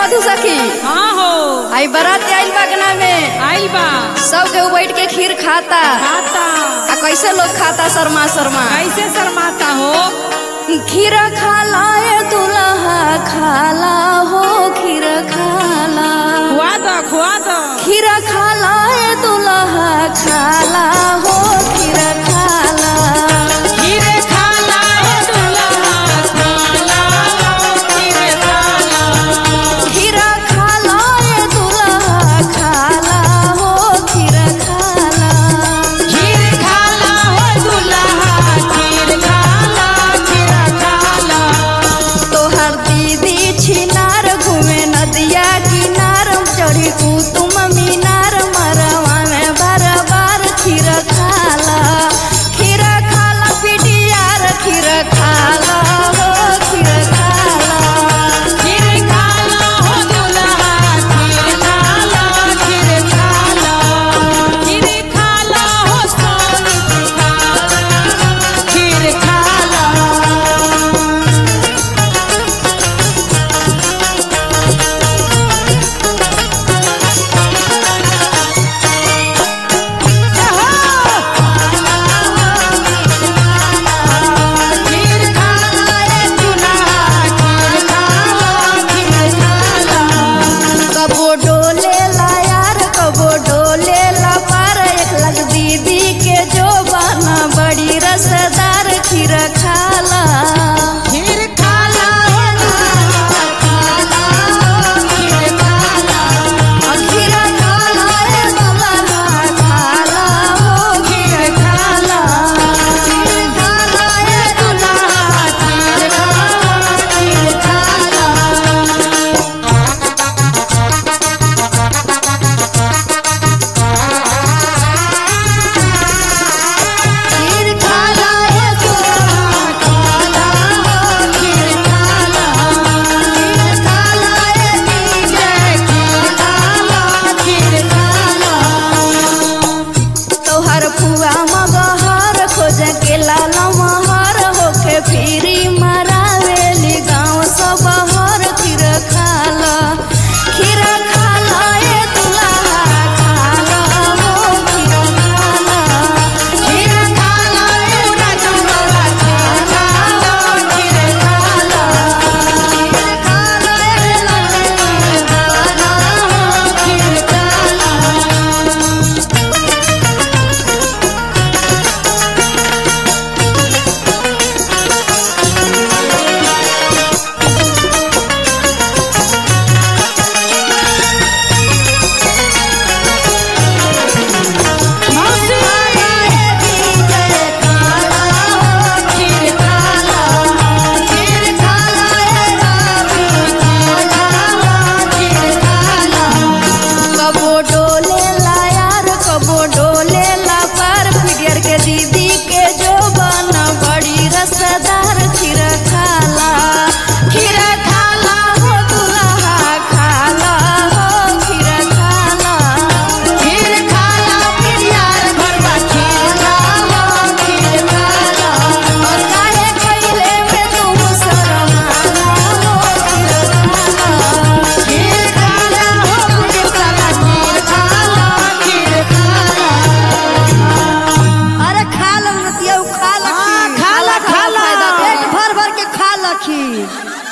मधु सखी हाँ हो आई बारात आइल बगना में आइल बा सब केहू बैठ के खीर खाता खाता आ कैसे लोग खाता शर्मा शर्मा कैसे शर्माता हो खीर खाला ए दुल्हा खाला हो खीर खाला खुआ दो खुआ दो खीर खाला ए दुल्हा खाला हो खीर खाला खीरे खाला है दुल्हा खाला खीरे खाला खीर खाला ए दुल्हा खाला हो खीर खाला खीर खाला हो दुल्हा खीर खाला खीर खाला तोहर दीदी छिनार घूमे नदिया किनार चढ़ी कुतुम मीनार मरवा में बार बार खीर खाला खीर खाला पिटियार खीर खाला हो खीर खाला खीर खाला हो दुल्हा खीर खाला खीर खाला खीर खाला हो सोनी खाला खीर खाला खीर खाला ए दुल्हा खीर खाला खीर खाला कबो डोले ला यार कबो डोले ला पार एक लग दीदी के जो बना बड़ी रसदार खीर खाला खीर खाला हो दुल्हा खाला खीर खाला खीर खाला ए दुल्हा खाला हो खीर खाला खीर खाला ए दुल्हा खीर खाला खीर खाला खीर खाला ए दुल्हा खाला खीर खाला खीर खाला ए दीदी खीर खाला खीर खाला तोहर फुआ मगहर खोज के लाल महर होके फिरी मरावेली गाँव सब हर खीर खाला खीर खाला ए दुल्हा खाला हो खीर खाला खीर खाला ए दुल्हा खाला खीर खाला खीर खाला ए दुल्हा खाला खीर खाला मौसी ए दीदी खाला हो खीर खाला खीर खाला ए रावी खाला खीर खाला कबो डोले ला यार कबो डोले ला पार फिगर के दीदी के जो बना बड़ी रसदार खीर खाला खीर खाला हो दुल्हा खाला हो खीर खाला खीर खाला प्यार भरवा खीर खाला खीर खाला और काहे खइले में तुम शर्माला हो खीर खाला खीर खाला हो खीर खाला खीर खाला खीर खाला अरे खा लो नतिया खा लो हाँ, खीर। खा ला, खा ला। फायदा पेट भर भर के खा लो खीर